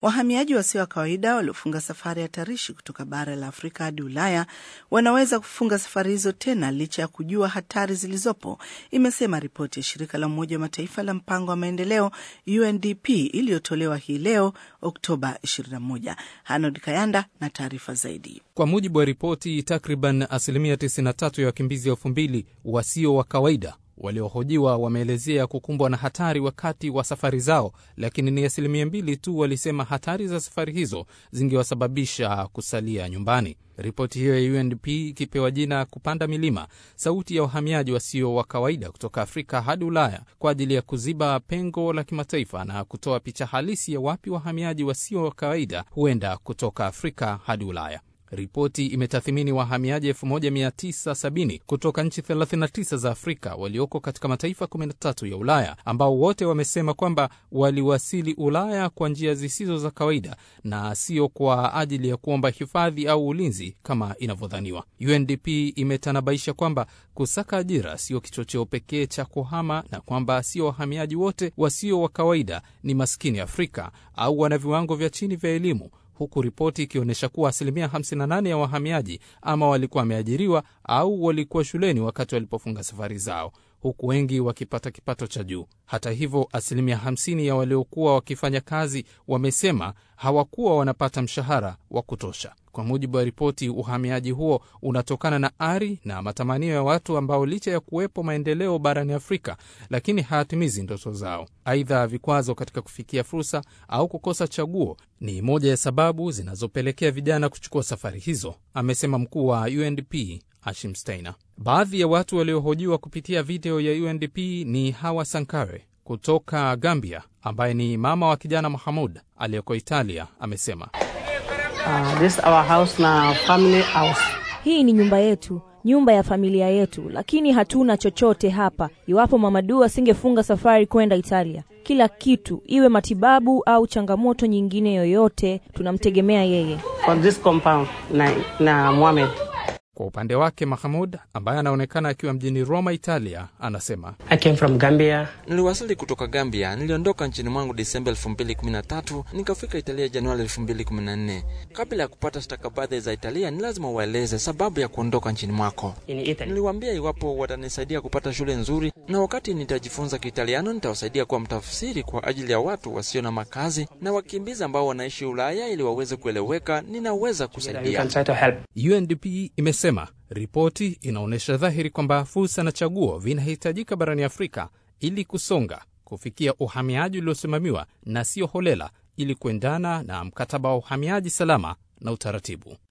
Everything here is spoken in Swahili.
wahamiaji wasio wa kawaida waliofunga safari hatarishi kutoka bara la Afrika hadi Ulaya wanaweza kufunga safari hizo tena licha ya kujua hatari zilizopo, imesema ripoti ya shirika la Umoja wa Mataifa la mpango wa maendeleo UNDP iliyotolewa hii leo Oktoba 21. Hanod Kayanda na taarifa zaidi. Kwa mujibu wa ripoti, takriban asilimia 93 ya wakimbizi elfu mbili wasio wa kawaida waliohojiwa wameelezea kukumbwa na hatari wakati wa safari zao, lakini ni asilimia mbili tu walisema hatari za safari hizo zingewasababisha kusalia nyumbani. Ripoti hiyo ya UNDP ikipewa jina kupanda milima, sauti ya wahamiaji wasio wa kawaida kutoka Afrika hadi Ulaya, kwa ajili ya kuziba pengo la kimataifa na kutoa picha halisi ya wapi wahamiaji wasio wa kawaida huenda kutoka Afrika hadi Ulaya. Ripoti imetathimini wahamiaji 1970 kutoka nchi 39 za Afrika walioko katika mataifa 13 ya Ulaya, ambao wote wamesema kwamba waliwasili Ulaya kwa njia zisizo za kawaida na sio kwa ajili ya kuomba hifadhi au ulinzi kama inavyodhaniwa. UNDP imetanabaisha kwamba kusaka ajira sio kichocheo pekee cha kuhama na kwamba sio wahamiaji wote wasio wa kawaida ni maskini Afrika au wana viwango vya chini vya elimu huku ripoti ikionyesha kuwa asilimia 58 ya wahamiaji ama walikuwa wameajiriwa au walikuwa shuleni wakati walipofunga safari zao, huku wengi wakipata kipato cha juu. Hata hivyo, asilimia 50 ya waliokuwa wakifanya kazi wamesema hawakuwa wanapata mshahara wa kutosha. Kwa mujibu wa ripoti, uhamiaji huo unatokana na ari na matamanio ya watu ambao licha ya kuwepo maendeleo barani Afrika, lakini hayatimizi ndoto zao. Aidha, vikwazo katika kufikia fursa au kukosa chaguo ni moja ya sababu zinazopelekea vijana kuchukua safari hizo, amesema mkuu wa UNDP Ashim Steiner. Baadhi ya watu waliohojiwa kupitia video ya UNDP ni Hawa Sankare kutoka Gambia, ambaye ni mama wa kijana Mahamud aliyeko Italia. Amesema Uh, this our house na family house. Hii ni nyumba yetu, nyumba ya familia yetu, lakini hatuna chochote hapa. Iwapo Mamadu asingefunga safari kwenda Italia, kila kitu, iwe matibabu au changamoto nyingine yoyote, tunamtegemea yeye. For this compound na, na Mohamed. Kwa upande wake Mahamud ambaye anaonekana akiwa mjini Roma, Italia, anasema I came from Gambia. Niliwasili kutoka Gambia. Niliondoka nchini mwangu Disemba 2013 nikafika Italia Januari 2014. Kabla ya kupata stakabadhi za Italia, ni lazima uwaeleze sababu ya kuondoka nchini mwako. In Italy. Niliwaambia iwapo watanisaidia kupata shule nzuri, na wakati nitajifunza Kiitaliano nitawasaidia kuwa mtafsiri kwa ajili ya watu wasio na makazi na wakimbizi ambao wanaishi Ulaya, ili waweze kueleweka, ninaweza You kusaidia. can try to help. UNDP imesema ripoti inaonyesha dhahiri kwamba fursa na chaguo vinahitajika barani Afrika ili kusonga kufikia uhamiaji uliosimamiwa na sio holela, ili kuendana na mkataba wa uhamiaji salama na utaratibu.